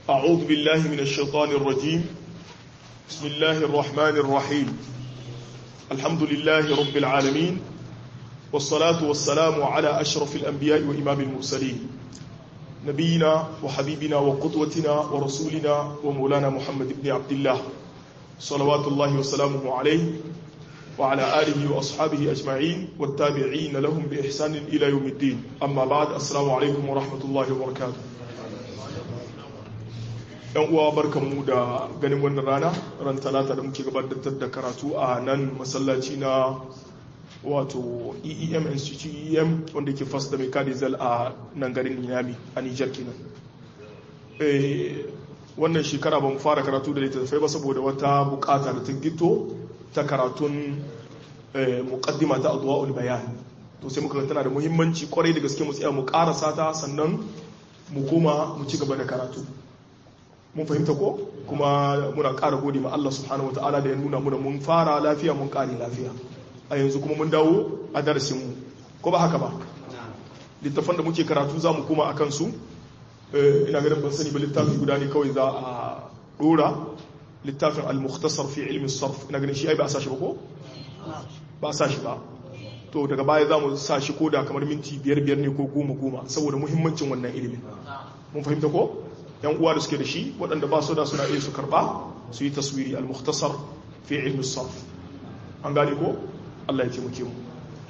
أعوذ بالله من الشيطان الرجيم بسم الله الرحمن الرحيم الحمد لله رب العالمين والصلاة والسلام على أشرف الأنبياء وإمام المرسلين نبينا وحبيبنا وقدوتنا ورسولنا ومولانا محمد بن عبد الله صلوات الله وسلامه عليه وعلى آله وأصحابه أجمعين والتابعين لهم بإحسان إلى يوم الدين أما بعد السلام عليكم ورحمة الله وبركاته yan uwa barkanmu da ganin wannan rana ran talata da muke gabatar da karatu a nan masallaci na wato eem institute eem wanda ke fast da mekanizel a nan garin niyami a nijar kenan wannan shekara ba mu fara karatu da littattafai ba saboda wata bukata da ta gito ta karatun muqaddima ta adwa'ul bayan to sai muka tana da muhimmanci kwarai da gaske mu tsaya mu karasa ta sannan mu koma mu ci gaba da karatu mun fahimta ko kuma muna ƙara gode ma Allah subhanahu wataala da ya nuna muna mun fara lafiya mun ƙare lafiya a yanzu kuma mun dawo a darasin mu ko ba haka ba littafan da muke karatu za mu koma akan su ina ganin ban sani ba littafi guda ne kawai za a dora littafin al-mukhtasar fi ilmi sarf ina ganin shi ai ba a sashi ba ko ba a sashi ba to daga baya za mu sa shi koda kamar minti biyar biyar ne ko goma goma saboda muhimmancin wannan ilimin mun fahimta ko yan uwa da suke da shi waɗanda ba su da suna iya su karba su yi taswiri al-mukhtasar fi ilmi sarf an gane ko Allah ya taimake mu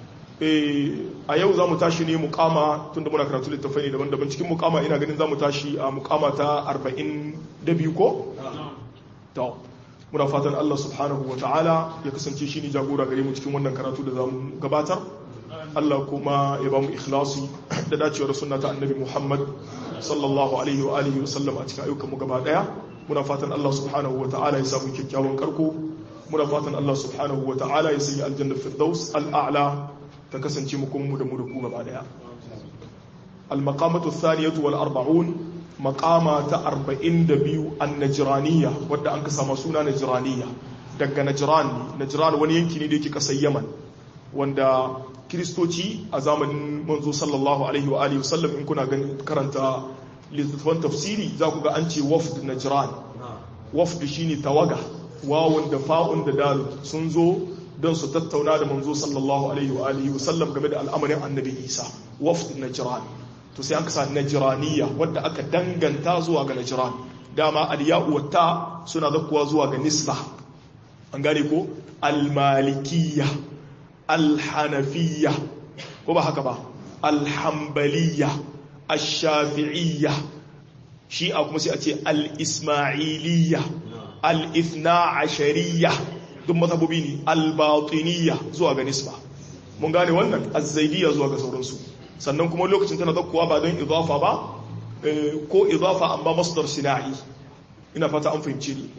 a yau za mu tashi ne mukama tun da muna karatu littafai ne daban-daban cikin mukama ina ganin za mu tashi a mukama ta 42 ko? ta muna fatan Allah subhanahu wa ta'ala ya kasance shi ne jagora gare mu cikin wannan karatu da za mu gabatar Allah kuma ya ba mu ikhlasi da dacewar sunna ta annabi Muhammad sallallahu alaihi wa alihi wa sallam a cikin ayyukan mu gaba daya muna fatan Allah subhanahu wa ta'ala ya samu kyakkyawan karko muna fatan Allah subhanahu wa ta'ala ya sanya aljanna firdaus al'a'la ta kasance mu kuma mu da mu da ku gaba daya al-maqamatu thaniyatu wal arba'un maqama ta 42 an-najraniyya wadda an ka sama suna najraniyya daga najran najran wani yanki ne da yake kasar yaman wanda kristoci a zamanin manzo sallallahu alaihi wa alihi wasallam in kuna ganin karanta littattafan tafsiri za ku ga an ce wafd najran wafd shine tawaga wawun da fa'un da dal sun zo don su tattauna da manzo sallallahu alaihi wa alihi wasallam game da al'amarin annabi isa wafd najran to sai an kasa najraniya wadda aka danganta zuwa ga najran dama al-ya'u wa ta suna zakkuwa zuwa ga nisba an gane ko al-malikiyya al-hanafiyya ko ba haka ba al-hanbaliyya ash-shafi'iyya shi a kuma sai a ce al-ismailiyya al-ithna ashariyya duk mazhabobi ne al-batiniyya zuwa ga nisba mun gane wannan az-zaidiyya zuwa ga sauransu sannan kuma lokacin tana zakkuwa ba don idafa ba ko idafa amma masdar sina'i ina fata an fahimce ni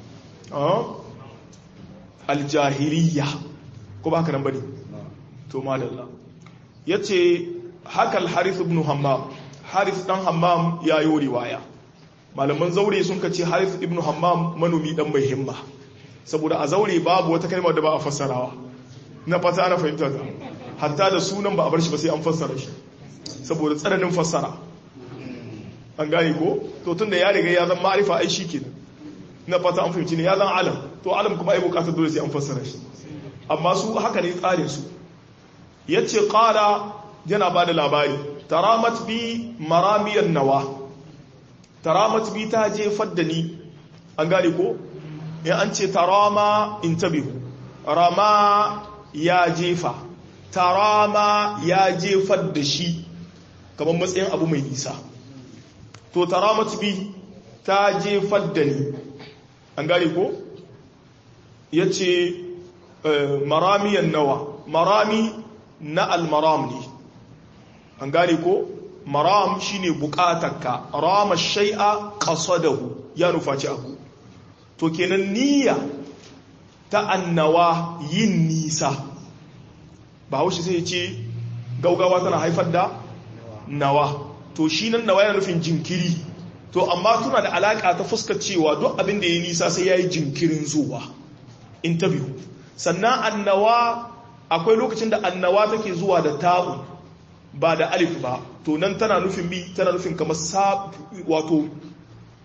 al-jahiliyya ko ba haka nan bane to madalla yace haka al-harith ibn hammam harith dan hammam ya yi riwaya malaman zaure sun kace harith ibn hammam manomi dan mai himma saboda a zaure babu wata kalmar da ba a fassarawa na fata ana fahimta ta hatta da sunan ba a bar shi ba sai an fassara shi saboda tsananin fassara an gane ko to tunda ya riga ya zan ma'arifa ai shi kenan na fata an fahimci ne ya zan alam to alam kuma ai bukatar dole sai an fassara shi amma su haka ne tsarin su yace qala yana bada labari taramat bi maramiyan nawa taramat bi ta jefar da ni an gane ko in an ce tarama in tabihu rama ya jefa tarama ya jefar da shi kamar matsayin abu mai nisa to taramat bi ta jefar da ni an gane ko ya ce maramiyan nawa marami na almaram ne an gane ko maram shine bukatarka rama shai'a qasadahu ya nufaci abu to kenan niyya ta annawa yin nisa ba haushi sai ce gaugawa tana haifar da nawa to shi nan nawa yana nufin jinkiri to amma tuna da alaka ta fuskar cewa duk abin da ya nisa sai ya yi jinkirin zuwa interview sannan annawa akwai lokacin da annawa take zuwa da ta'u ba da alif ba to nan tana nufin bi tana nufin kamar wato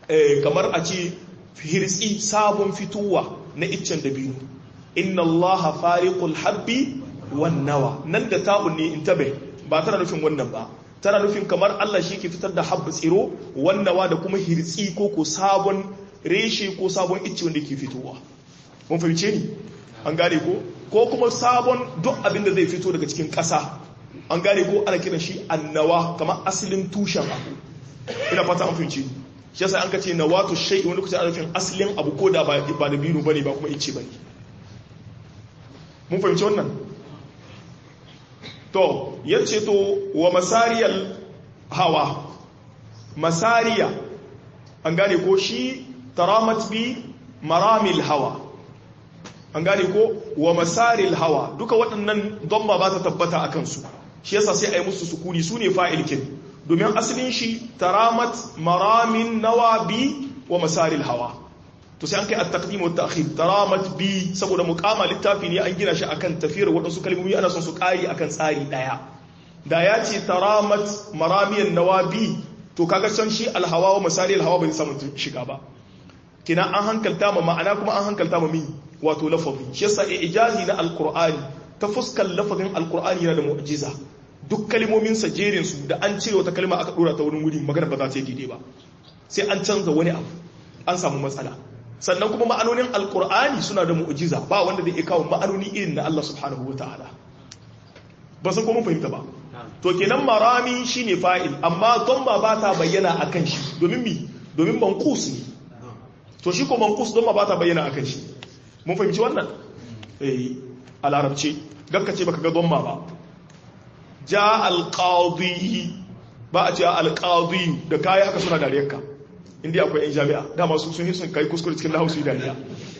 kamar a ce hirtsi sabon fitowa na iccen dabino inna allaha fariqul habbi wan nawa nan da ta'un ne intabe ba tana nufin wannan ba tana nufin kamar Allah shi ke fitar da habba tsiro wannawa da kuma hirtsi ko ko sabon reshe ko sabon icce wanda ke fitowa mun fahimce ni an gane ko ko kuma sabon duk abin da zai fito daga cikin ƙasa an gane ko ana kiran shi annawa kamar asalin tushen abu ina fata an fahimci shi yasa an ka ce nawatu shay'i wani kusa ana nufin asalin abu ko da ba da binu bane ba kuma icce bane mun fahimci wannan to yace to wa masariyal hawa masariya an gane ko shi taramat bi maramil hawa an gane ko wa masaril hawa duka waɗannan don ba ta tabbata a kansu shi yasa sai a yi musu sukuni su ne fa'ilkin domin asalin shi taramat maramin nawa bi wa masaril hawa to sai an kai at-taqdim wa at-ta'khir taramat bi saboda muqama littafi ne an gina shi akan tafiyar waɗansu kalmomi ana son su ƙari akan tsari ɗaya da ya ce taramat maramiyan nawa bi to kaga can shi alhawa wa masaril hawa bai samu shiga ba kina an hankalta ma ma'ana kuma an hankalta ma min wato lafazi shi yasa ijazi na alqur'ani ta fuskar lafazin alqur'ani yana da mu'jiza duk kalmomin sa jerin su da an cire wata kalma aka dora ta wurin wuri magana ba za ta yi daidai ba sai an canza wani abu an samu matsala sannan kuma ma'anonin alqur'ani suna da mu'jiza ba wanda zai kawo ma'anoni irin na Allah subhanahu wataala ba san kuma fahimta ba to kenan marami shine fa'il amma don ba ba ta bayyana akan shi domin mi domin manqus ne to shi ko manqus don ba ta bayyana akan shi mun fahimci wannan eh a larabci ce baka ga domma ba ja alqadi ba a ce alqadi da kai haka suna dariyarka inda akwai yan jami'a dama su sun sun kai kuskure cikin lahausu dariya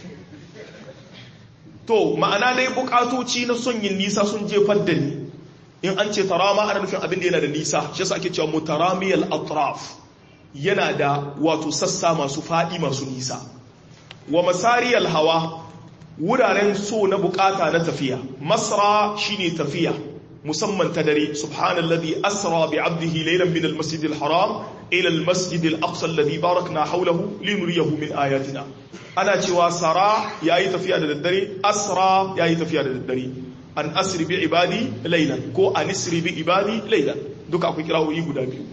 to ma'ana dai bukatoci na son yin nisa sun jefar da ni in an ce tarama ana nufin abin da yana da nisa shi yasa ake cewa mutaramiyal atraf yana da wato sassa masu faɗi masu nisa wa masariyal hawa wuraren so na bukata na tafiya masra shine tafiya musamman ta dare subhanallazi asra bi 'abdihi laylan min al-masjid al-haram ila al-masjid al-aqsa alladhi barakna hawlahu linuriyahu min ayatina ana cewa sara yayi tafiya da daddare asra yayi tafiya da daddare an asri bi ibadi laylan ko an isri bi ibadi laylan duka akwai kirawoyi guda biyu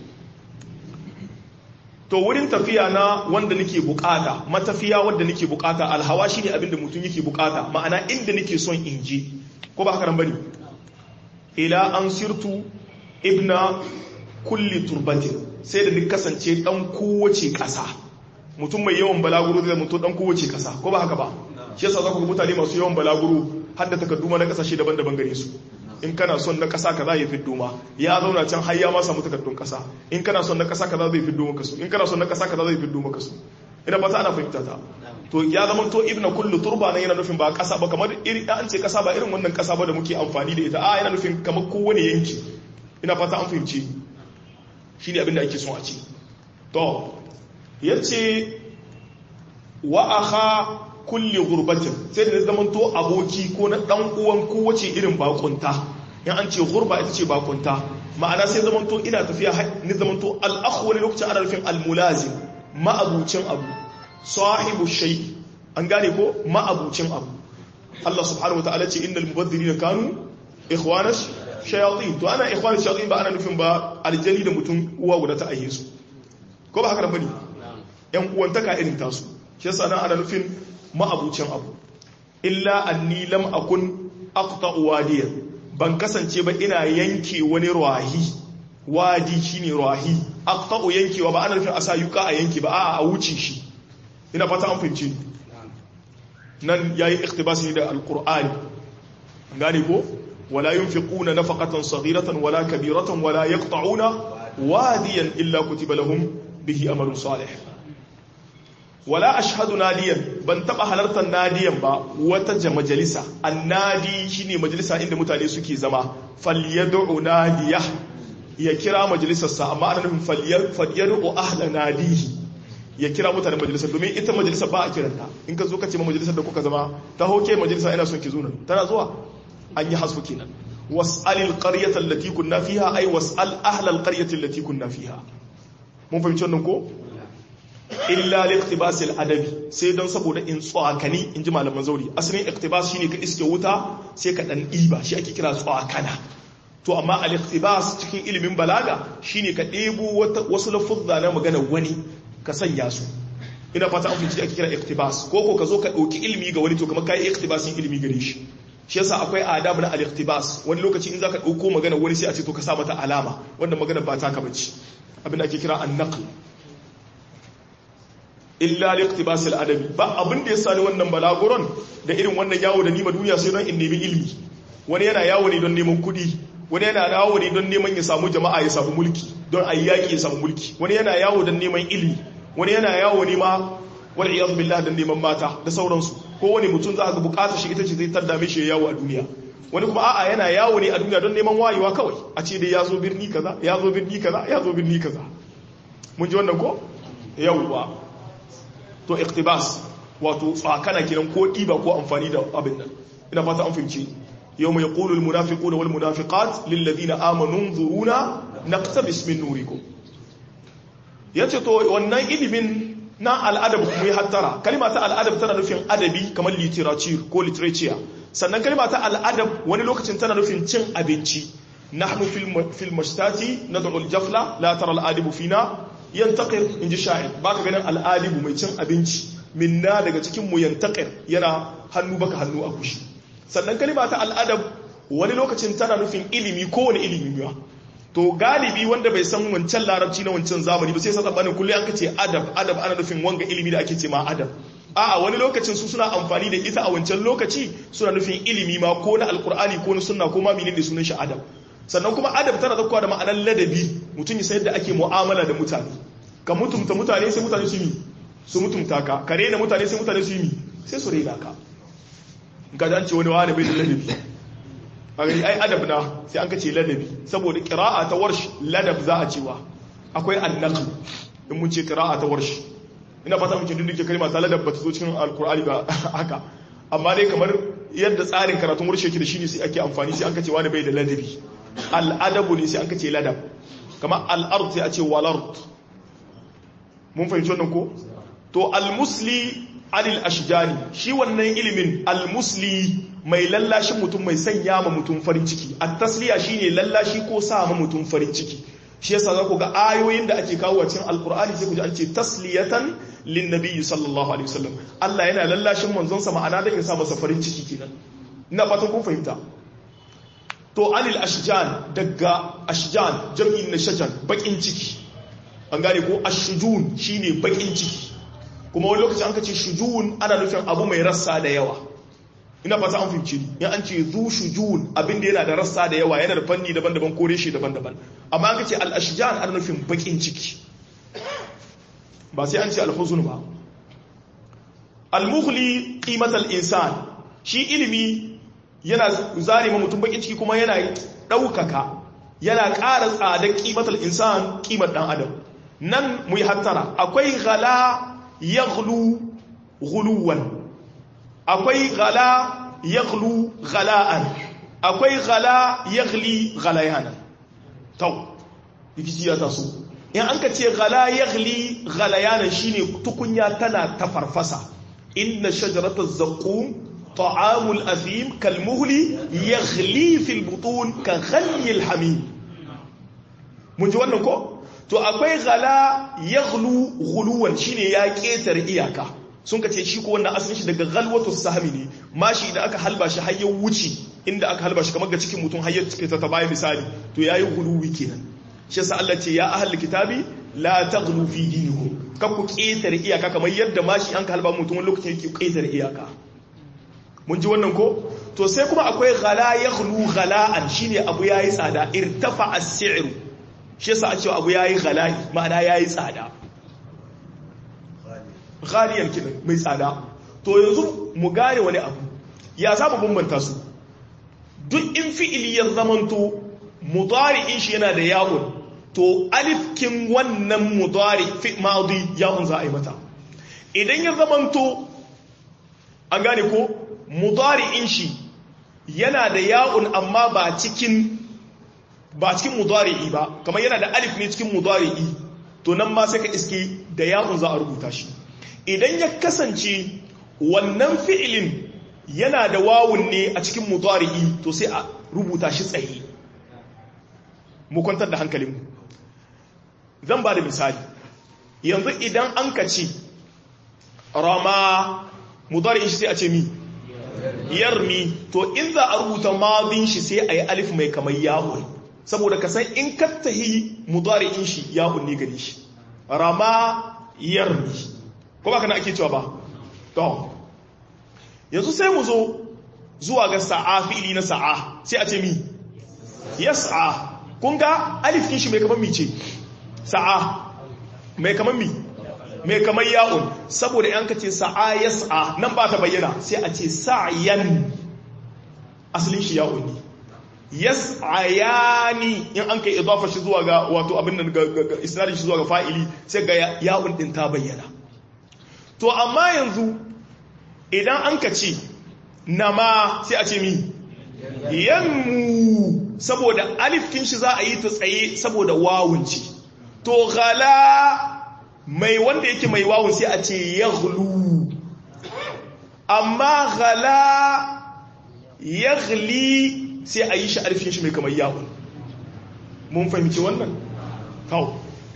to wurin tafiya na wanda nake bukata matafiya wanda nake bukata alhawa shine abinda mutum yake bukata ma'ana inda nake son in je ko ba haka nan bane ila an sirtu ibna kulli turbatin sai da ni kasance dan kowace kasa mutum mai yawan balaguro zai mutu dan kowace kasa ko ba haka ba shi yasa za ku ga mutane masu yawan balaguro har da takardu na kasashe daban-daban gare su in kana son na kasa kaza ya fiddo ma ya zauna can har ya ma samu takardun kasa in kana son na kasa kaza zai fiddo maka su in kana son na kasa kaza zai fiddo maka su ina ba ta ana fahimta ta to ya zama to ibna kullu turba nan yana nufin ba kasa ba kamar iri an ce kasa ba irin wannan kasa ba da muke amfani da ita a yana nufin kamar kowane yanki ina fata an fahimci shine abin da ake son a ce to yace wa akha kulli gurbatin sai da zaman to aboki ko na dan uwan kowace irin bakunta in an ce gurba ita ce bakunta ma'ana sai zaman to ina tafiya ni zaman to al-akhu wani lokacin ana nufin al-mulazim ma'abucin abu sahibu shay an gane ko ma'abucin abu Allah subhanahu wataala ce innal mubaddirina kanu ikhwanas shayatin to ana ikhwanas shayatin ba ana nufin ba aljani da mutum uwa guda ta aihe su ko ba haka bane yan uwantaka irin tasu shi yasa nan ana nufin ma'abucin abu illa anni lam akun aqta'u wadiyan ban kasance ba ina yanke wani rahi wadi shine rahi aqta'u yankewa ba ana nufin asa yuka a yanke ba a'a a wuce shi ina fata an fahimci nan yayi iktibasi da alqur'ani gane ko wala yunfiquna nafaqatan saghiratan wala kabiratan wala yaqta'una wadiyan illa kutiba lahum bihi amalun salih wala ashhadu nadiyan ban taba halartar nadiyan ba wata majalisa annadi shine majalisa inda mutane suke zama falyad'u nadiya ya kira majalisarsa amma ana nufin falyad'u ahla nadihi ya kira mutanen majalisar domin ita majalisar ba a kiranta in ka zo ka ce ma majalisar da kuka zama ta hoke majalisa ina son ki zo nan tana zuwa an yi hasfu kenan was'alil qaryata allati kunna fiha ay was'al ahla alqaryati allati kunna fiha mun fahimci wannan ko illa liqtibas adabi sai don saboda in tsawakani in ji malaman zauri asalin iqtibas shine ka iske wuta sai ka dan diba shi ake kira tsawakana to amma al-iqtibas cikin ilimin balaga shine ka ɗebo wasu lafuzza na magana wani ka sanya su ina fata an fice ake kira iqtibas ko ko ka zo ka dauki ilimi ga wani to kamar kai iqtibasin ilimi gare shi shi yasa akwai adab na al-iqtibas wani lokaci in zaka dauko magana wani sai a ce to ka sa mata alama wanda magana ba ta ka bace abin da ake kira an-naql illa liqtibas al-adabi ba abin da yasa ni wannan balaguron da irin wannan yawo da nima duniya sai don in nemi ilimi wani yana yawo ne don neman kuɗi wani yana yawo ne don neman ya samu jama'a ya samu mulki don a yaƙi ya samu mulki wani yana yawo don neman ilimi wani yana yawo ne ma wani iyaz billah don neman mata da sauransu ko wani mutum za ka bukata shi ita ce zai tadda mishi yawo a duniya wani kuma a'a yana yawo ne a duniya don neman wayewa kawai a ce dai ya zo birni kaza ya zo birni kaza ya zo birni kaza mun ji wannan ko yawwa to iktibas wato tsakana kiran ko ɗiba ko amfani da abin nan ina fata an fahimci yau mai ƙulul munafiquna wal munafiqat lil ladina amanu zuruna naqtabis min nurikum yace to wannan ilimin na al'adab mu yi hattara kalma ta al'adab tana nufin adabi kamar literature ko literature sannan kalma ta al'adab wani lokacin tana nufin cin abinci nahnu fil mashtati nad'u al-jafla la tara al-adibu fina yantaqir inji sha'ir baka ganin al'adibu mai cin abinci minna daga cikin mu yantaqir yana hannu baka hannu a kushi sannan kalma ta al'adab wani lokacin tana nufin ilimi ko wani ilimi ba to galibi wanda bai san wancan larabci na wancan zamani ba sai sa tsabanin kullum an kace adab adab ana nufin wanga ilimi da ake ce ma adab a'a wani lokacin su suna amfani da ita a wancan lokaci suna nufin ilimi ma ko na alkur'ani ko na sunna ko ma menene sunan shi adab sannan kuma adab tana zakkuwa da ma'anar ladabi mutum ya sayar da ake mu'amala da mutane ka mutumta mutane sai mutane su yi su mutumta ka ka rena mutane sai mutane su yi sai su rena ka ga an ce wani wani bai da ladabi a gani ai adab na sai an kace ladabi saboda qira'a ta warsh ladab za a cewa akwai annaql in mun ce qira'a ta warsh ina fata mun ce duk duk kalma ta ladab ba ta zo cikin alqur'ani ba haka amma dai kamar yadda tsarin karatun warsh yake da shi ne sai ake amfani sai an kace wani bai da ladabi al'adabu ne sai an kace ladab kamar al-ard sai a ce wal ard mun fahimci wannan ko to al-musli anil ashjani shi wannan ilimin al-musli mai lallashin mutum mai sanya ma mutum farin ciki at-tasliya shine lallashi ko sa ma mutum farin ciki shi yasa za ku ga ayoyin da ake kawo cikin alkur'ani sai ku ji an ce tasliyatan lin nabiyyi sallallahu alaihi wasallam Allah yana lallashin manzon sa ma'ana da ya sa masa farin ciki kenan ina fatan kun fahimta to anil ashjan daga ashjan jam'i na shajan bakin ciki an gane ko ashjun shine bakin ciki kuma wani lokaci an kace shujun ana nufin abu mai rassa da yawa ina fata an fahimci ni in an ce zu shujun abin da yana da rassa da yawa yana da fanni daban-daban ko reshe daban-daban amma an kace al-ashjan ana nufin bakin ciki ba sai an ce al-huzn ba al-mughli qimat al-insan shi ilimi yana zare ma mutum bakin ciki kuma yana daukaka yana ƙara tsadar qimat al-insan qimar dan adam nan mu yi hattara akwai ghala yaghlu ghuluwan akwai ghala yaghlu ghala'an akwai ghala yaghli ghalayanan tau rikici ya taso in an ka ce ghala yaghli ghalayanan shine tukunya tana ta farfasa inna shajarata zaqqum ta'amul athim kalmuhli yaghli fil butun ka ghali al hamim mun ji wannan ko to akwai ghala yaghlu ghuluwan shine ya ketar iyaka sun kace shi ko wannan asalin shi daga ghalwatu sahmi ne mashi idan aka halba shi har ya wuce inda aka halba shi kamar ga cikin mutum har ya cike ta baya misali to yayi ghuluwi kenan shi yasa Allah ce ya ahli kitabi la taghlu fi dinikum kan ku ketar iyaka kamar yadda mashi an ka halba mutum wani lokacin yake ketar iyaka mun ji wannan ko to sai kuma akwai ghala yaghlu ghala'an shine abu yayi tsada irtafa as-si'ru shi yasa a cewa abu yayi ghala'i ma'ana yayi tsada ghaliyar kidan mai tsada to yanzu mu gane wani abu ya saba bambanta su duk in fi'ili ya zamanto mudari'in shi yana da yawon to alifkin wannan mudari fi madi yawon za a yi mata idan ya zamanto an gane ko mudari'in shi yana da yawon amma ba cikin ba cikin mudari'i ba kamar yana da alif ne cikin mudari'i to nan ma sai ka iske da ya'un za a rubuta shi idan ya kasance wannan fi'ilin yana da wawun ne a cikin mudari'i to sai a rubuta shi tsaye mu kwantar da hankalinmu zan ba da misali yanzu idan an ka ce rama mudari'in shi sai a ce mi yarmi to in za a rubuta madin shi sai a yi alif mai kamar yawon saboda ka san in kattahi mudari'in shi yawon ne gare shi rama yarmi ko ba kana ake cewa ba to yanzu sai mu zo zuwa ga sa'a fi'ili na sa'a sai a ce mi yas'a kun ga alif kin shi mai kamar mi ce sa'a mai kamar mi mai kamar ya'un saboda yan ka ce sa'a yas'a nan ba ta bayyana sai a ce sa'yan asalin shi ya'un ne yas'ayani in an kai idafa shi zuwa ga wato abin nan ga isnadin shi zuwa ga fa'ili sai ga ya'un din ta bayyana to amma yanzu idan an ka ce nama sai a ce mi yanmu saboda alifkin shi za a yi ta tsaye saboda wawunci to ghala mai wanda yake mai wawun sai a ce yaghlu amma ghala yaghli sai a yi shi alifkin shi mai kamar yawun mun fahimci wannan kawo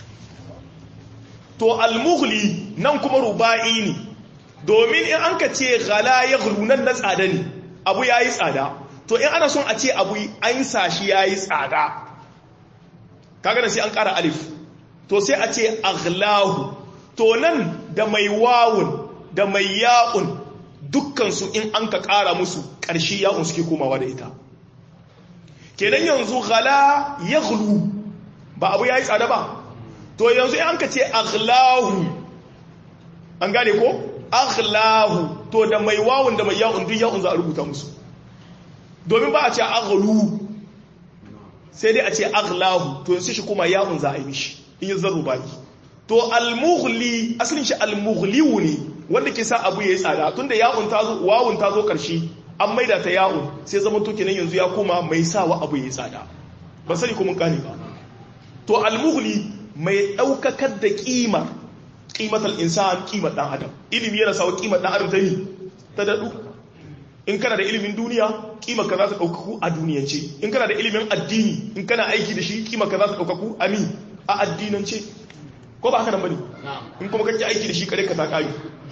to almughli nan kuma ruba'i ne domin in an ka ce ghala yaghlu nan na tsada ne abu yayi tsada to in ana son a ce abu an sashi yayi tsada kaga da sai an ƙara alif to sai a ce aghlahu to nan da mai wawun da mai ya'un dukkansu in an ka ƙara musu ƙarshe ya'un suke komawa da ita kenan yanzu ghala yaghlu ba abu yayi tsada ba to yanzu in an ka ce aghlahu an gane ko aghlahu to da mai wawun da mai ya'un duk ya'un za a rubuta musu domin ba a ce aghlu sai dai a ce aghlahu to yanzu shi kuma ya'un za a yi mishi in yi zarru baki to almughli asalin shi almughliwu ne wanda ke sa abu yayi tsada tunda ya'un ta zo wawun ta zo karshe an maida ta ya'un sai zaman to kenan yanzu ya koma mai sawa abu yayi tsada ban sani ko mun kane ba to almughli mai daukakar da kima qimatal insan qimar dan adam ilimi yana sawa qimar dan adam ta yi ta dadu in kana da ilimin duniya kima ka za ta daukaku a duniyance in kana da ilimin addini in kana aiki da shi kima ka za ta daukaku a mi a addinance ko ba haka nan bane in kuma kake aiki da shi kare ka ta kai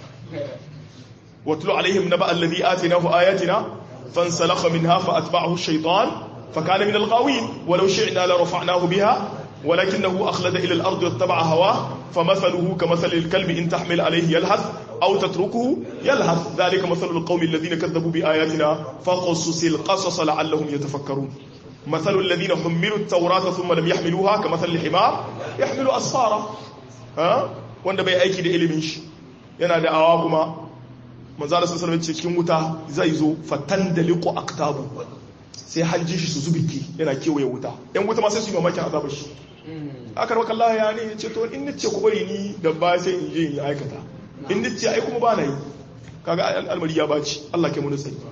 watlu alaihim naba alladhi atinahu ayatina fansalakha minha fa atba'ahu ash-shaytan fakana min al-ghawin walau shi'na la rafa'nahu biha ولكنه أخلد إلى الأرض واتبع هواه فمثله كمثل الكلب إن تحمل عليه يلهث أو تتركه يلهث ذلك مثل القوم الذين كذبوا بآياتنا فقصص القصص لعلهم يتفكرون مثل الذين حملوا التوراة ثم لم يحملوها كمثل الحمار يحمل أسفارا ها wanda bai aiki da ilimin shi yana da awa kuma manzala sun sanar cikin wuta zai zo fatan da liko aktabu sai hanjin shi su zubiki yana kewaye wuta yan wuta ma sai su yi mamakin azabar shi aka raka Allah ya ne ce to in nace ku bari ni da ba sai in je in aikata in nace ai kuma ba na yi kaga al'amari ya baci Allah ke mun sai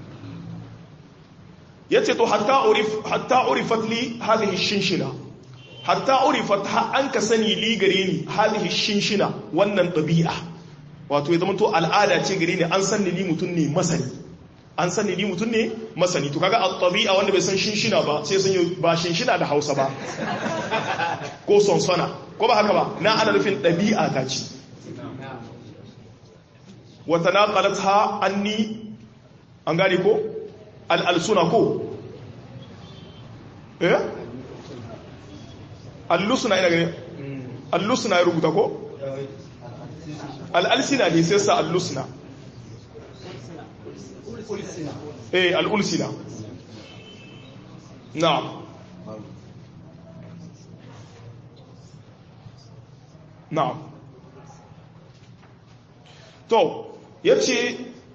yace to hatta urif hatta urifat li hadhihi shinshina hatta urifat ha an ka sani li gare ni hadhihi shinshina wannan dabi'a wato ya zama to al'ada ce gare ni an san ni mutun ne masani an sani ni mutum ne masani to kaga at-tabi'a wanda bai san shinshina ba sai san ba shinshina da Hausa ba ko sonsona ko ba haka ba na ana nufin dabi'a ta ce wa tanaqalatha anni an gane ko al-alsuna ko eh al-lusna ina gane al-lusna ya rubuta ko al-alsina ne sai sa al-lusna eh al'ulsina na'am na'am to yace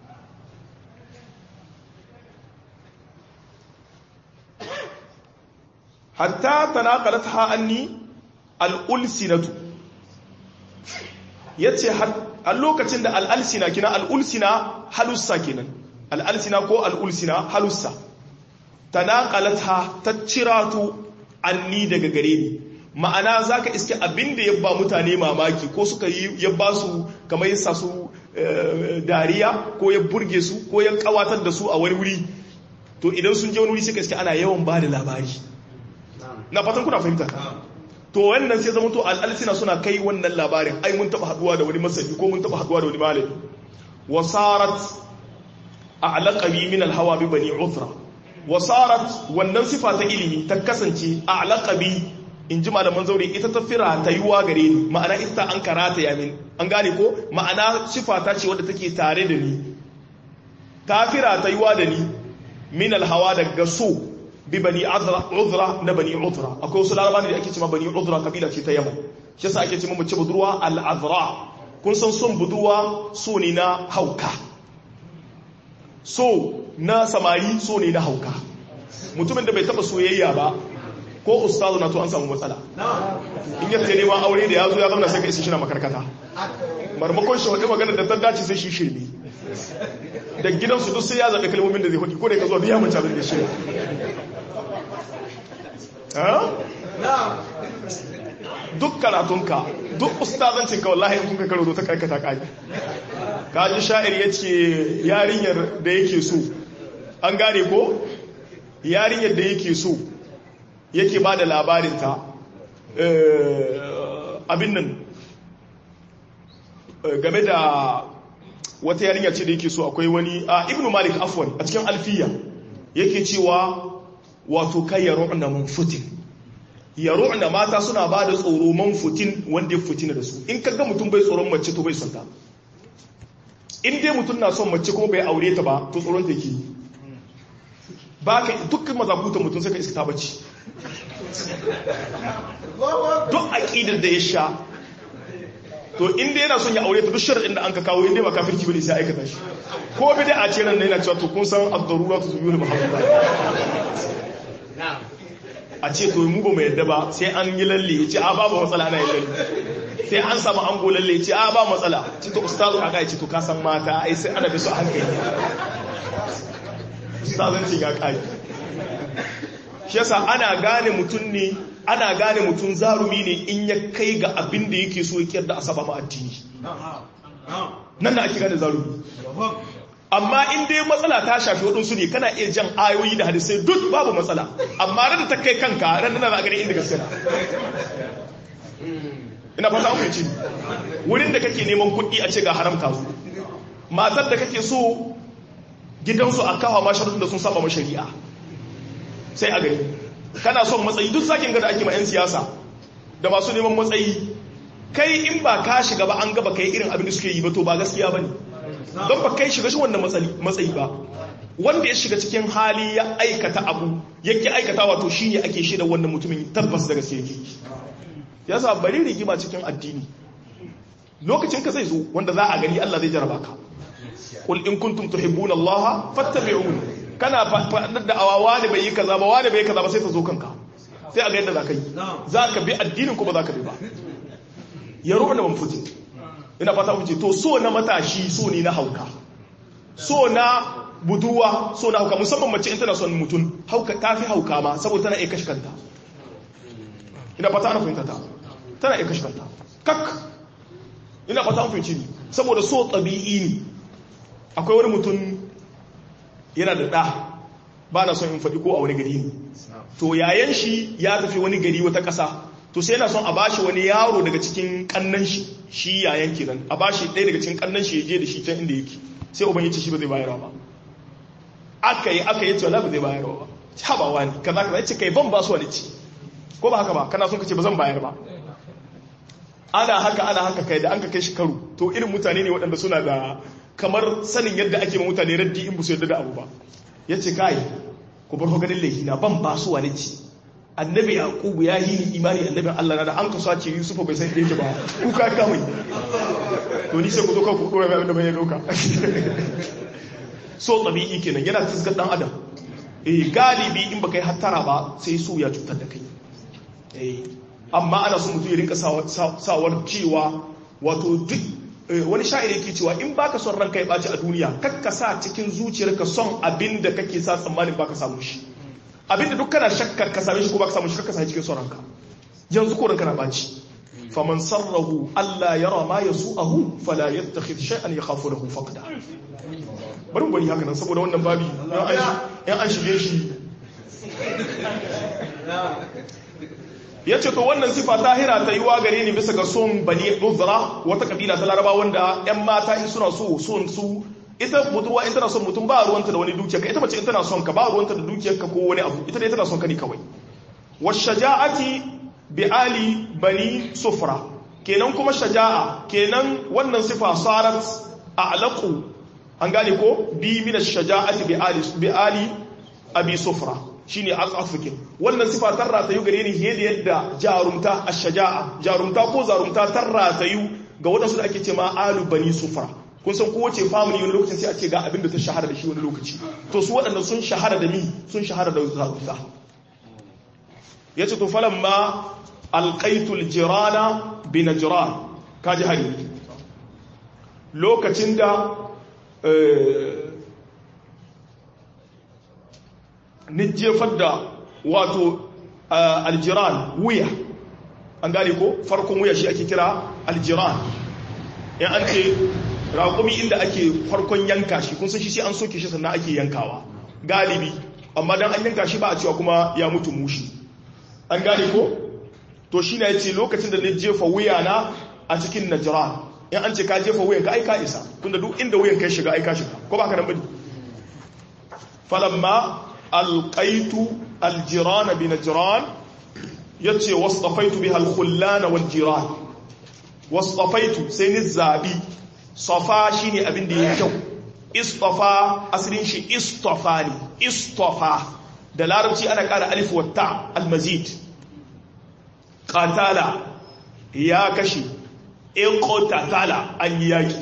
hatta tanaqalatha anni al'ulsinatu yace a lokacin da al'alsina kina al'ulsina halussa kenan al'alsina ko al'ulsina halussa ta naƙalata ta ciratu anni daga gare ni ma'ana zaka iske abin da ya ba mutane mamaki ko suka yi ya ba su kamar yasa su dariya ko ya burge su ko ya kawatar da su a wani wuri to idan sun je wani wuri suka iske ana yawan ba da labari na fatan kuna fahimta to wannan sai zama to al'alsina suna kai wannan labarin ai mun taba haduwa da wani masani ko mun taba haduwa da wani malami wasarat a'laqabi min al-hawa bi bani uthra wasarat wannan sifa ta ilimi ta kasance a'laqabi in ji malaman zaure ita ta fira ta yiwa gare ni ma'ana ita an karata ya min an gane ko ma'ana sifa ta ce wadda take tare da ni ta fira ta yiwa da ni min al-hawa daga so bi bani uzra na bani uzra akwai wasu laraba ne da ake cewa bani uzra kabila ce ta yamma shi yasa ake cewa mace budurwa al-azra kun san son budurwa so ne na hauka so na samari so ne na hauka mutumin da bai taba soyayya ba ko ustazu na to an samu matsala in yadda neman aure da ya zo ya zama sai ka isi shi na makarkata marmakon shi wadda magana da ta dace sai shi shirme da gidansu duk sai ya zaɓe kalmomin da zai hudu ko da ka zo biya mace abin da shi duk karatunka duk ustazancinka wallahi in kuka karo ta karkata kaji kaji sha'ir ya ce yarinyar da yake so an gane ko yarinyar da yake so yake ba da labarinta abin nan game da wata yarinya ce da yake so akwai wani a ibnu malik afwan a cikin alfiya yake cewa wato kai ya ru'na munfutin ya ru'na mata suna ba da tsoro manfutin wanda ya fitina da su in kaga mutum bai tsoron mace to bai son ta in dai mutum na son mace kuma bai aure ta ba to tsoron ta yake ba ka dukkan mazakutan mutum sai ka iska ta bacci duk aqidar da ya sha to inda yana son ya aure ta duk sharadin da an ka kawo inda ba kafirci bane sai aikata shi ko bi a ce ran yana cewa to kun san ad-darura tu zuyul muhammad a ce to mu ba mu yadda ba sai an yi lalle ya ce a babu matsala ana yin lalle sai an samu an go lalle ya ce a ba matsala ci to ustazu aka ya ce to ka san mata ai sai ana bi su a hankali ustazancin ya kai shi yasa ana gane mutum ne ana gane mutum zarumi ne in ya kai ga abin da yake so ya da asaba ma addini nan da ake gane zarumi amma in dai matsala ta shafi waɗansu ne kana iya jan ayoyi da hadisai duk babu matsala amma ran da ta kai kanka ran da za a gani inda gaske ina fata an fahimci wurin da kake neman kuɗi a ce ga haramta su matar da kake so gidansu a kawo ma sharuɗin da sun saba ma shari'a sai a gani kana son matsayi duk sakin gada ake ma 'yan siyasa da masu neman matsayi kai in ba ka shiga ba an gaba kai irin abin da suke yi ba to ba gaskiya ba ne don ba kai shiga shi wannan matsayi ba wanda ya shiga cikin hali ya aikata abu yake aikata wato shi ne ake shi da wannan mutumin tabbas da gaske yake ya sa bari rigima cikin addini lokacin ka zai zo wanda za a gani Allah zai jaraba ka qul in kuntum tuhibbuna Allah fattabi'uni kana faɗar da awa wani bai yi kaza ba wani bai yi kaza ba sai ta zo kanka sai a ga yadda za ka yi za ka bi addinin ko ba za ka bi ba ya ruwa da manfutin ina fata wuce to so na matashi so ne na hauka so na buduwa so na hauka musamman mace in tana son mutum hauka ta fi hauka ma saboda tana iya kashe kanta ina fata ana fahimta ta tana iya kashe kanta kak ina fata an fahimci ni saboda so tabi'i ne akwai wani mutum yana da ɗa ba na son in faɗi ko a wani gari ne to yayan shi ya tafi wani gari wata ƙasa to sai yana son a bashi wani yaro daga cikin ƙannan shi shi yayan kenan a bashi ɗaya daga cikin ƙannan shi ya je da shi can inda yake sai uban yace shi ba zai bayarwa ba aka yi aka yi ce wala ba zai bayarwa ba ha ba wani kaza kaza yace kai ban ba su wani ci ko ba haka ba kana son ka ce ba zan bayar ba ana haka ana haka kai da an ka kai shi karo to irin mutane ne waɗanda suna da kamar sanin yadda ake ma mutane raddi in ba su yadda da abu ba ya ce kai ku bar ganin laihina ban ba su wani ci annabi yaqubu ya yi ni imani annabin Allah na da an kasuwa ce yusufa bai san yake ba ku ka kawai to ni sai ku zo ka ku dora mai abin da bai doka so tabi'i kenan yana tisgar dan adam eh galibi in baka yi hattara ba sai su ya cutar da kai eh amma ana so mutum ya rinka sawar cewa wato duk wani sha'ir yake cewa in baka son ranka ya ɓaci a duniya kakka sa cikin zuciyarka son abin da kake sa tsammanin baka samu shi abin da duk kana shakkar ka same shi ko baka samu shi kakka sa cikin son ranka yanzu ko ranka na baci faman sarrahu Allah yara ma yasu'ahu fala yattakhidh shay'an yakhafu lahu faqda bari bari haka nan saboda wannan babi yan an shige shi ya ce to wannan sifa tahira ta yi wa gare ni bisa ga son bani uzra wata kabila ta laraba wanda yan mata in suna so son su ita mutuwa in tana son mutum ba ruwanta da wani dukiya ka ita mace in tana son ka ba ruwanta da dukiyar ka ko wani abu ita dai tana son ka ne kawai washaja'ati bi ali bani sufra kenan kuma shaja'a kenan wannan sifa sarat a'laqu an gane ko bi min ash-shaja'ati bi ali bi ali abi sufra shine al'afikin wannan sifa tarra ta yi gare ni fiye da yadda jarumta ash-shaja'a jarumta ko zarumta tarra ta yi ga wadansu da ake ce ma alu bani sufra kun san kowace family wani lokacin sai a ce ga abin da ta shahara da shi wani lokaci to su waɗanda sun shahara da mi sun shahara da zarumta yace to falamma alqaitul jirana bi najran kaji hari lokacin da ni jefar da wato aljiran wuya an gane ko farkon wuya shi ake kira aljiran in an ce raƙumi inda ake farkon yanka shi kun san shi sai an soke shi sannan ake yankawa galibi amma dan an yanka shi ba a cewa kuma ya mutu mushi an gane ko to shi na yace lokacin da ni jefa wuya na a cikin najran in an ce ka jefa wuyan ka aika isa tunda duk inda wuyan kai shiga aika shiga ko ba ka nan bane falamma alqaitu aljirana bi najran yace wasfaitu biha alkhullana waljiran wasfaitu sai ni zabi safa shine abin da yake kyau istafa asalin shi istafa ne istafa da larabci ana kara alif wa ta almazid qatala ya kashi iqtatala an yaki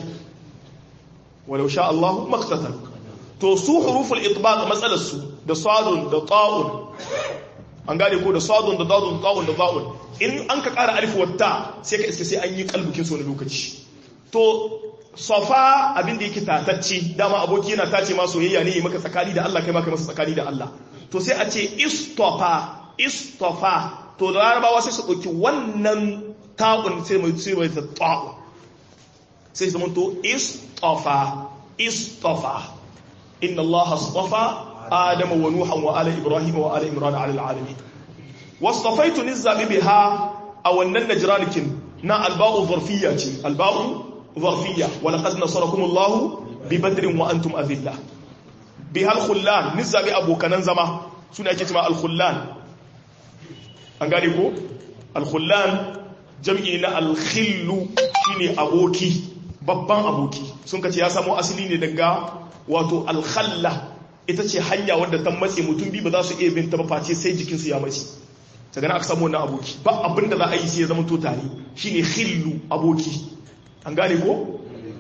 walau sha Allah maqtatal to su huruful itbaq matsalar su da sadun da ta'un an gane ko da sadun da dadun ta'un da za'un in an ka kara alif wata sai ka iske sai an yi kalbukin su wani lokaci to safa abin da yake tatacce dama aboki yana tace ma soyayya ne maka tsakani da Allah kai ma kai masa tsakani da Allah to sai a ce istofa istofa to da larabawa sai su ɗauki wannan ta'un sai mai sai mai ta'un sai zama to istofa istofa inna Allah astafa adama wa nuhan wa ala ibrahim wa ala imran ala alamin wastafaitu nizabi biha a wannan najranikin na alba'u zarfiyya ce alba'u zarfiyya wa laqad nasarakum Allah bi badrin wa antum adilla biha al-khullan nizabi abokanan zama suna ake cewa al-khullan an gane ko al-khullan jam'i na al-khillu shine aboki babban aboki sun kace ya samo asali ne daga wato al-khalla ita ce hanya wadda ta matse mutum bi ba za su iya bin ta ba face sai jikinsu ya mace daga na aka samu wannan aboki ba abin da za a yi sai ya zama to tare shine khillu aboki an gane ko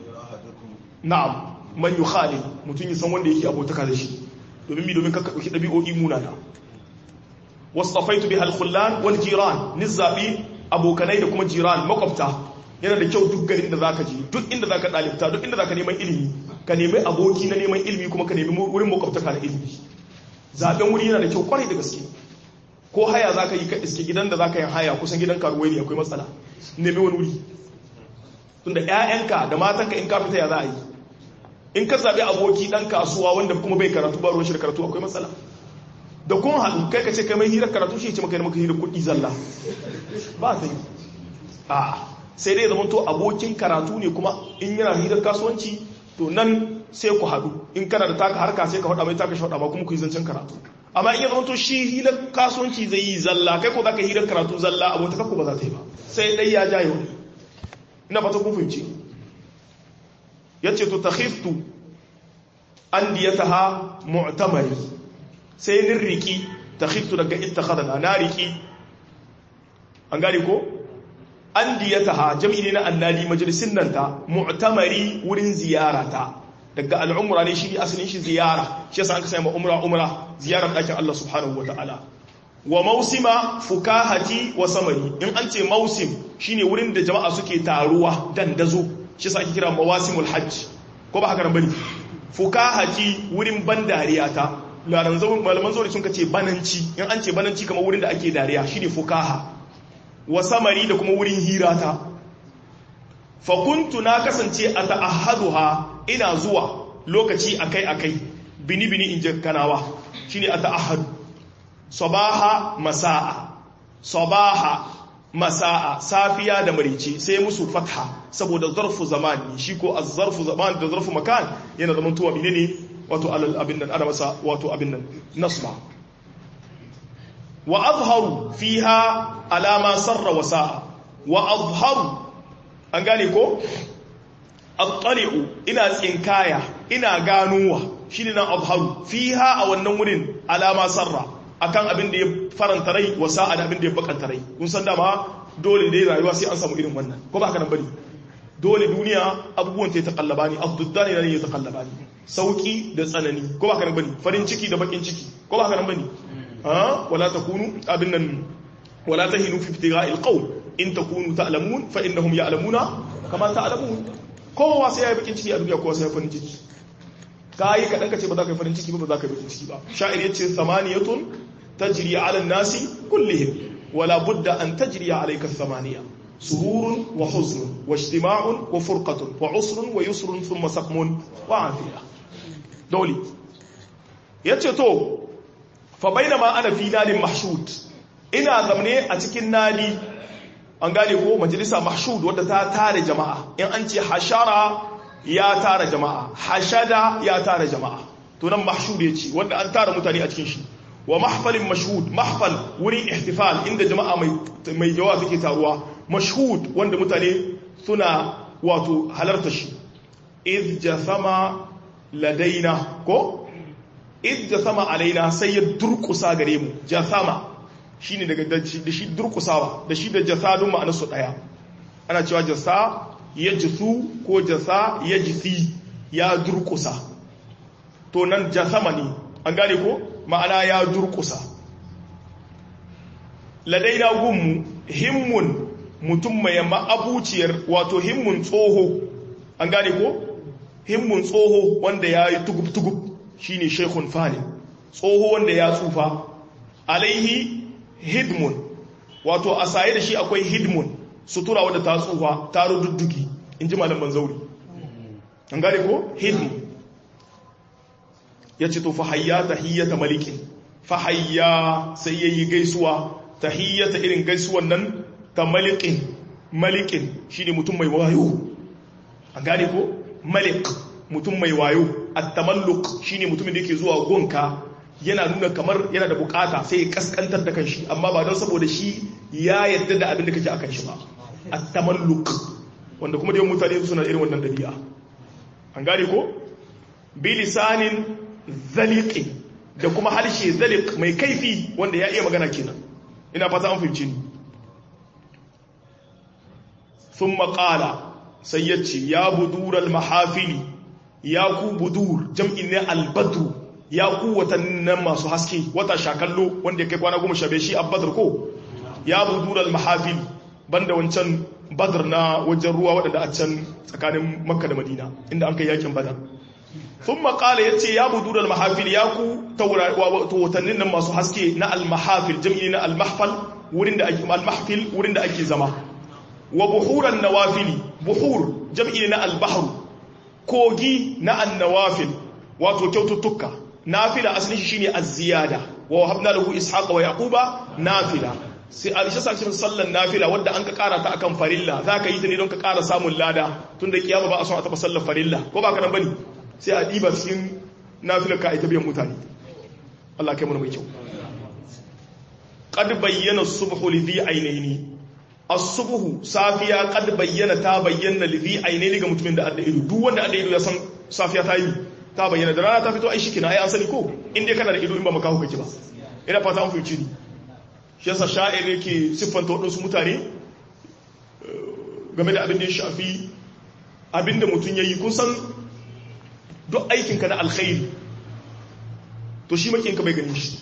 na'am man yukhali mutum ya san wanda yake abotaka da shi domin mi domin ka dauki dabi'o'i munana wasafaitu biha al-khullan wal jiran nizabi abokanai da kuma jiran makwabta yana da kyau duk garin da zaka je duk inda zaka dalibta duk inda zaka neman ilimi ka nemi aboki na neman ilimi kuma ka nemi wurin makwabtaka na ilimi zaben wuri yana da kyau kwarai da gaske ko haya za ka yi ka iske gidan da za ka yi haya kusan gidan karuwai ne akwai matsala nemi wani wuri tunda 'ya'yanka da matanka in ka fita ya za a yi in ka zaɓi aboki ɗan kasuwa wanda kuma bai karatu ba ruwan shi da karatu akwai matsala da kuma haɗu kai ka ce kai mai hirar karatu shi ce maka yi maka hirar kuɗi zalla ba ta yi a sai dai zama to abokin karatu ne kuma in yana hirar kasuwanci to nan sai ku haɗu in kana da taka harka sai ka faɗa mai taka shaɗa ba kuma ku yi zancen karatu amma in ya zama to shi hilar kasuwanci zai yi zalla kai ko za ka hirar karatu zalla abota kakku ba za ta yi ba sai dai ya jaye wani ina fata kun fahimci ya ce to ta khiftu an diyata ha mu'tamari sai nin riki ta khiftu daga ita khadana na riki an gane ko an diyata ha jam'i ne na annadi majalisin nan ta mu'tamari wurin ziyara ta daga al'umra ne shi asalin shi ziyara shi yasa an kasa ma umra umra ziyarar ɗakin Allah subhanahu wata'ala wa mausima fukahati wa samari in an ce mausim shine wurin da jama'a suke taruwa dandazo shi yasa ake kira mawasimul hajj ko ba haka nan bane fukahati wurin ban dariya ta laran zawun malaman zawuri sun kace bananci in an ce bananci kamar wurin da ake dariya shine fukaha wa samari da kuma wurin hirata fa kuntu na kasance a ta'ahaduha ina zuwa lokaci akai akai bini bini in je kanawa shine a ta'ahadu sabaha masa'a sabaha masa'a safiya da marici sai musu fatha saboda zarfu zamani shi ko az-zarfu zaman da zarfu makan yana zaman tuwa menene wato alal abin nan ana masa wato abin nan nasba wa azharu fiha alama sarra wa sa'a wa azharu an gane ko attali'u ina tsinkaya ina ganuwa shine nan azharu fiha a wannan wurin alama sarra akan abin da ya faranta rai wa sa'a da abin da ya bakanta rai kun san dama dole dai rayuwa sai an samu irin wannan ko ba haka nan bane dole duniya abubuwan ta takallaba ne abduddani ne ya takallaba ne sauki da tsanani ko ba haka nan bane farin ciki da bakin ciki ko ba haka nan bane ha wala takunu abin nan wala tahinu fi ibtigha'il qawm in takunu ta'lamun fa innahum ya'lamuna kama ta'lamun kowa sai ya yi bakin ciki a duniya kowa sai ya farin ciki kai kadan ka ce ba za ka yi farin ciki ba ba za ka yi bakin ciki ba sha'ir yace samaniyatun tajri 'ala an-nasi kullihim wala budda an tajri 'alayka thamaniya sururun wa huznun wa ijtima'un wa furqatun wa usrun wa yusrun thumma saqmun wa afiya dole yace to fa bainama ana fi nadin mahshud ina zamne a cikin nadi an gane ko majalisa mahshud wadda ta tare jama'a in an ce hashara ya tara jama'a hashada ya tara jama'a to nan mahshud yace wanda an tara mutane a cikin shi wa mahfalin mashhud mahfal wurin ihtifal inda jama'a mai mai jawa suke taruwa mashhud wanda mutane suna wato halarta shi iz jasama ladaina ko iz jasama alaina sai ya durkusa gare mu jasama shine daga da shi durkusawa da shi da jasadun ma'anar su daya ana cewa jasa ya jisu ko jasa ya jisi ya durkusa to nan jasama ne an gane ko ma'ana ya durkusa ladaina gunmu himmun mutum mai ma'abuciyar wato himmun tsoho an gane ko himmun tsoho wanda ya yi tugub-tugub shine shekun fani tsoho wanda ya tsufa alaihi hidmun wato a saye da shi akwai hidmun sutura wadda ta tsufa ta rududduki in ji malam banzauri an gane ko hidmun ya ce to fahayya tahiyyata malikin fahayya sai ya yi gaisuwa tahiyyata irin gaisuwan nan ta malikin malikin shi ne mutum mai wayo an gane ko malik mutum mai wayo at-tamalluk shine mutumin da yake zuwa gonka yana nuna kamar yana da bukata sai ya kaskantar da kanshi amma ba don saboda shi ya yadda da abin da kake akan shi ba at-tamalluk wanda kuma da yawan mutane suna irin wannan dabi'a an gane ko bi lisanin zaliqi da kuma harshe zaliq mai kaifi wanda ya iya magana kenan ina fata an fahimci ni thumma qala sai yace ya budural mahafili ya ku budur jam'in ne al-badru ya ku watannin masu haske wata shakallo wanda ya kai kwana goma shabe shi a badar ko ya budural mahafil banda wancan badar na wajen ruwa waɗanda a can tsakanin makka da madina inda an kai yakin badar sun makala ya ce ya budural mahafil ya ku watannin nan masu haske na almahafil jam'i na almahfal wurin da ake almahfil wurin da ake zama wa buhuran nawafili buhur jam'i na albahru kogi na annawafil wato kyaututtuka nafila asalin shi shine az-ziyada wa wahabna lahu ishaqa wa yaquba nafila sai alisha sakin sallan nafila wanda an ka kara ta akan farilla zaka yi ta ne don ka kara samun lada tunda kiyama ba a son a taba sallar farilla ko ba ka nan bane sai a diba cikin nafilar ka ita biyan mutane Allah kai mu mai kyau qad bayyana as-subhu li dhi aynaini as-subhu safiya qad bayyana ta bayyana li dhi aynaini ga mutumin da adda ido duk wanda adda ido ya san safiya ta yi ta bayyana da rana ta fito ai shikina ai an sani ko in dai kana da ido in ba maka hukunci ba ina fata an fuci ni shi yasa sha'ir yake siffanta wadansu mutane game da abin da ya shafi abin da mutum yayi kun san duk aikin ka na alkhairi to shi makin ka bai gani shi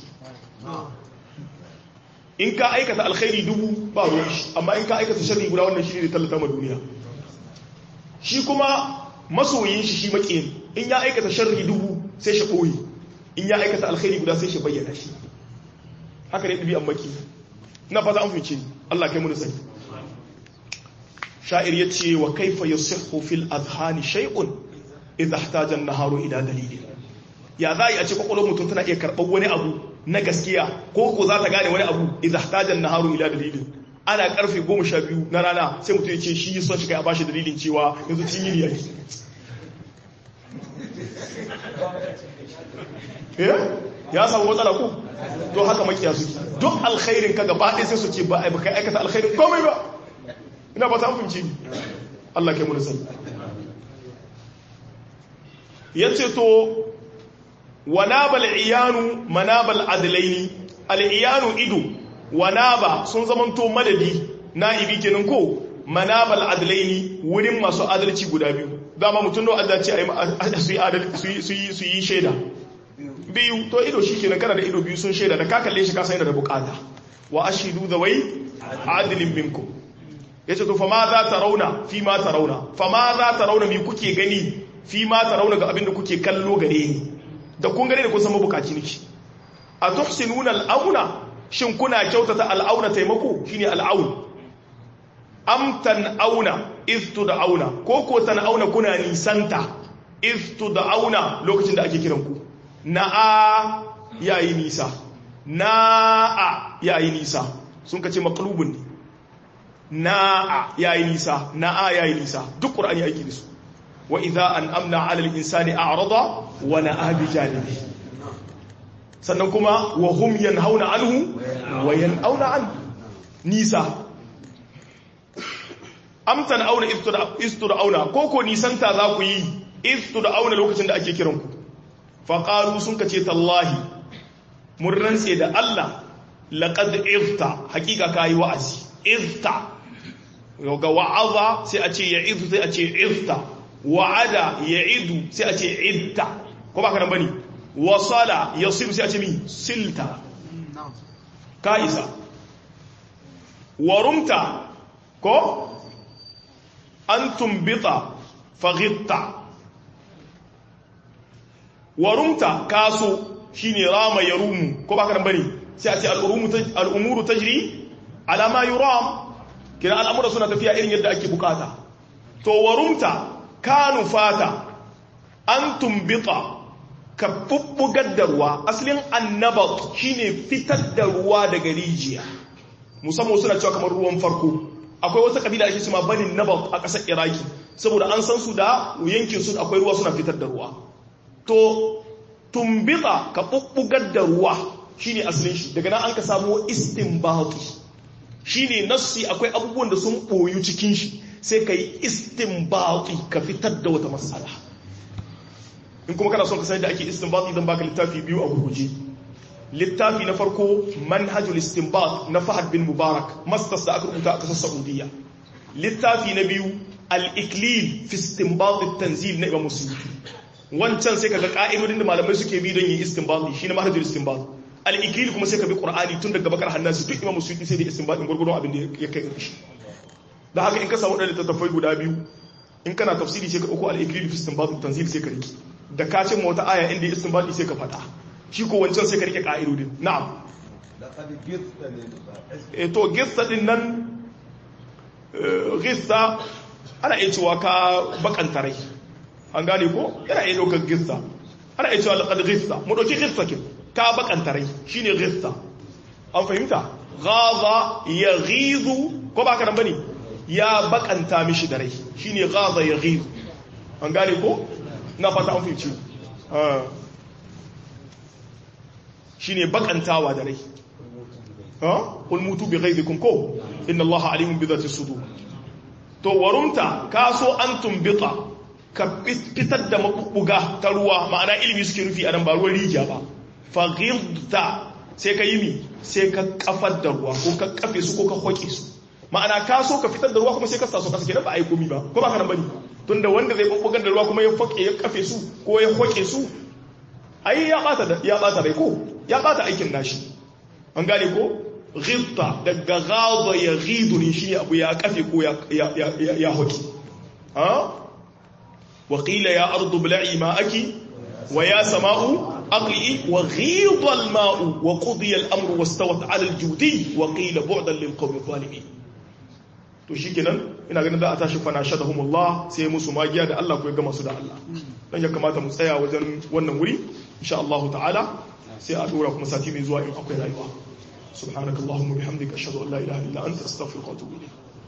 in ka aikata alkhairi dubu ba ruwan shi amma in ka aikata sharri guda wannan shi ne tallata ma duniya shi kuma masoyin shi shi makiyin in ya aikata sharri dubu sai shi ɓoye in ya aikata alkhairi guda sai shi bayyana shi haka ne ɗabi'an maki na fata an fice ni Allah kai mu sani sha'ir yace wa kaifa yasihhu fil adhani shay'un idha ihtaja an-naharu ila dalili ya za a ce kwakwalwar mutum tana iya karɓar wani abu na gaskiya ko ko za ta gane wani abu idha ihtaja an-naharu ila dalili ana karfe 12 na rana sai mutum ya ce shi yi son shi kai a bashi dalilin cewa yanzu cin yini yake ya samu matsala ko to haka makiya suke duk alkhairin ka gaba ɗaya sai su ce ba a baka aikata alkhairin komai ba ina ba ta hukunci Allah kai mu da sani yace to wanabal iyanu manabal adlaini al iyanu ido wanaba sun zamanto madadi na'ibi kenan ko manabal adlaini wurin masu adalci guda biyu dama mutum no adalci a su yi shaida biyu to ido shi kenan kana da ido biyu sun shaida da ka kalle shi ka san da bukata wa ashidu da wai adilin minkum yace to fa ma za ta rauna fi ma ta rauna fa ma za ta rauna mi kuke gani fi ma ta rauna ga abin da kuke kallo gare ni da kun gane da kun san mabukaci niki a tuhsinuna al'auna shin kuna kyautata al'auna taimako shine al'aun am tan'auna iz tud'auna ko ko tan'auna kuna nisanta iz tud'auna lokacin da ake kiran ku na'a yayi nisa na'a yayi nisa sun kace maqlubun ne na'a yayi nisa na'a yayi nisa duk qur'ani yake da su wa idza an'amna 'ala al-insani a'rada wa na'a bi janibi sannan kuma wa hum yanhauna anhu wa yan'auna an nisa amtan auna istura auna ko ko nisanta za ku yi istura auna lokacin da ake kiranku faƙaru sun kace tallahi mun rantse da Allah laqad ifta hakika kai wa'azi ifta ga wa'aza sai a ce ya'idu sai a ce ifta wa'ada ya'idu sai a ce idda ko ba ka nan bane wasala yasib sai a ce mi silta kaisa warumta ko an tumbita faghitta warumta kaso shine rama yarumu ko baka nan bane sai a ce al'umuru tajri ala ma yuram kina al'amura suna tafiya irin yadda ake bukata to warumta kanu fata an tumbita ka bubbugar da ruwa asalin annabat shine fitar da ruwa daga rijiya musamman suna cewa kamar ruwan farko akwai wata kabila ake cewa banin nabat a ƙasar iraki saboda an san su da yankin su akwai ruwa suna fitar da ruwa to tumbita ka bubbugar da ruwa shine asalin shi daga nan an ka samu istinbati shine nassi akwai abubuwan da sun boyu cikin shi sai ka yi istinbati ka fitar da wata matsala in kuma kana son ka sani da ake istinbati zan baka littafi biyu a gurguje littafi na farko manhajul istinbat na Fahad bin Mubarak masters da aka rubuta a kasar Saudiya littafi na biyu al-iklil fi istinbat at-tanzil na Imam Suyuti wancan sai kaga ka'idodin da malamai suke bi don yin istinbat shi na manhajul istinbat al-iklil kuma sai ka bi Qur'ani tun daga bakar hannasu duk Imam Suyuti sai da istinbat din gurgurdon abin da ya kai shi da haka in ka samu ɗan littattafai guda biyu in kana tafsiri sai ka ɗauko al-iklil fi istinbat at-tanzil sai ka riki da ka cin wata aya inda istinbat sai ka faɗa shi ko wancan sai ka rike ka'idodin na'am e to gista din nan gista ana iya cewa ka bakanta rai an gane ko yana iya ɗaukar gista ana iya cewa laƙar gista mu ɗauki gista kin ka bakanta rai shi ne gista an fahimta gaza ya gizu ko ba ka nan bane ya bakanta mishi da rai shi ne gaza ya gizu an gane ko na fata an fahimci shi ne bakantawa da rai ƙul mutu bi ghaizikum ko inna allaha alimun bi zati sudur to warumta kaso an tumbita ka fitar da mabuga ta ruwa ma'ana ilimi suke rufi a nan ba ruwan rijiya ba faghidta sai ka yi mi sai ka kafar da ruwa ko ka kafe su ko ka hoke su ma'ana ka so ka fitar da ruwa kuma sai ka sa su kasa kenan ba a yi komi ba ko ba ka nan bane tunda wanda zai bubbugar da ruwa kuma ya foke ya kafe su ko ya hoke su ai ya bata da ya bata rai ko ya bata aikin nashi an gane ko ghibta daga ghadha ya ghidu ne shi abu ya kafe ko ya ya ya, ya hoki ha wa qila ya ardu bla'i ma'aki wa ya sama'u أقلئي وغيض الماء وقضي الأمر واستوت على الجودي وقيل بعدا للقوم الظالمين to shikenan ina ganin za a tashi fana shadahumullah sai musu magiya da Allah ko ya gama su da Allah dan ya kamata mu tsaya wajen wannan wuri insha Allah ta'ala sai a dora kuma sati mai zuwa in akwai rayuwa subhanakallahumma bihamdika ashhadu an la ilaha illa anta astaghfiruka wa atubu ilayk